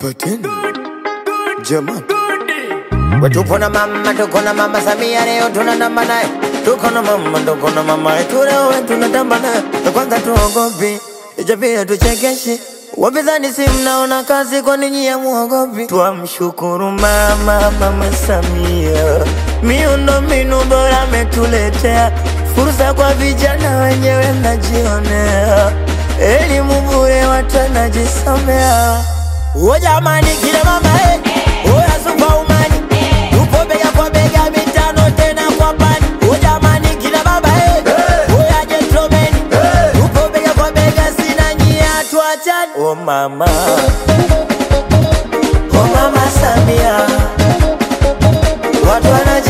Pateni jamani, We tupo na mama, tuko na mama Samia, leo tunatamba naye. Tuko na mama, tuko na mama yetu, leo we tunatamba naye. Na Kwanza tuogopi, icha pia tuchekeshe. Wapinzani si mnaona kazi, kwa ninyi ya muogopi? Twamshukuru mama, mama Samia, miundo mbinu bora ametuletea, fursa kwa vijana wenyewe mnajionea, elimu bure watu wanajisomea. O jamani, kila mama eh, oya superwoman, tupo bega kwa bega, mitano tena kwa pani. O jamani, kila baba eh, oya gentleman, tupo bega kwa bega, sina nyia, tuachane. O mama, o mama Samia, watu wana